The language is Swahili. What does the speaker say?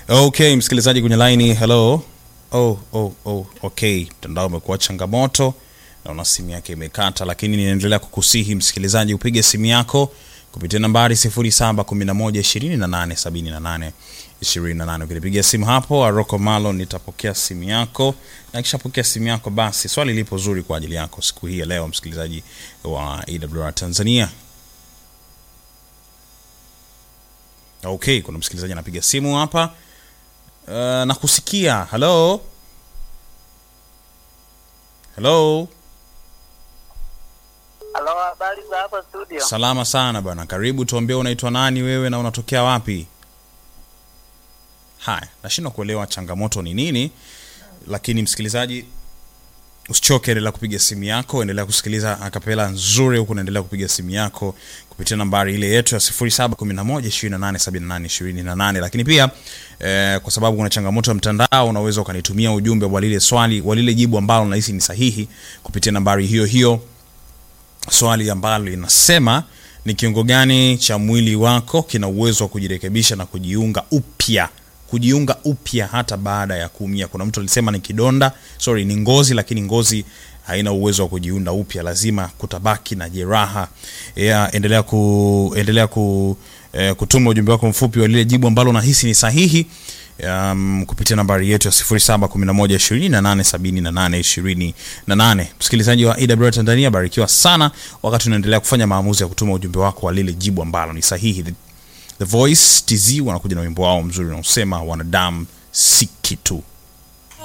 Okay, msikilizaji kwenye line, hello. Oh, oh, oh, okay. Mtandao umekuwa changamoto, naona simu yake imekata, lakini ninaendelea kukusihi msikilizaji upige simu yako kupitia nambari 07112878 28. Ukinipigia simu hapo Aroko Malo, nitapokea simu yako na kishapokea simu yako, basi swali lipo zuri kwa ajili yako siku hii ya leo, msikilizaji wa EWR Tanzania. Okay, kuna msikilizaji anapiga simu hapa. Uh, na kusikia. Hello? Hello? Halo, habari za hapa studio? Salama sana bwana. Karibu, tuambie unaitwa nani wewe na unatokea wapi? Haya, nashindwa kuelewa changamoto ni nini, lakini msikilizaji usichoke, endelea kupiga simu yako, endelea kusikiliza akapela nzuri huku, naendelea kupiga simu yako kupitia nambari ile yetu ya 0711287828. Lakini pia eh, kwa sababu kuna changamoto ya mtandao, unaweza ukanitumia ujumbe wa lile swali wa lile jibu ambalo unahisi ni sahihi kupitia nambari hiyo hiyo, swali ambalo linasema ni kiungo gani cha mwili wako kina uwezo wa kujirekebisha na kujiunga upya kujiunga upya hata baada ya kuumia. Kuna mtu alisema ni kidonda, sorry, ni ngozi, lakini ngozi haina uwezo wa kujiunda upya, lazima kutabaki na jeraha. Yeah, endelea ku endelea ku eh, kutuma ujumbe wako mfupi wa lile jibu ambalo unahisi ni sahihi um, kupitia nambari yetu ya 0711287828. Msikilizaji wa EWR Tanzania, barikiwa sana wakati unaendelea kufanya maamuzi ya kutuma ujumbe wako wa lile jibu ambalo ni sahihi. The Voice TZ wanakuja na wimbo wao mzuri unaosema wanadamu si kitu.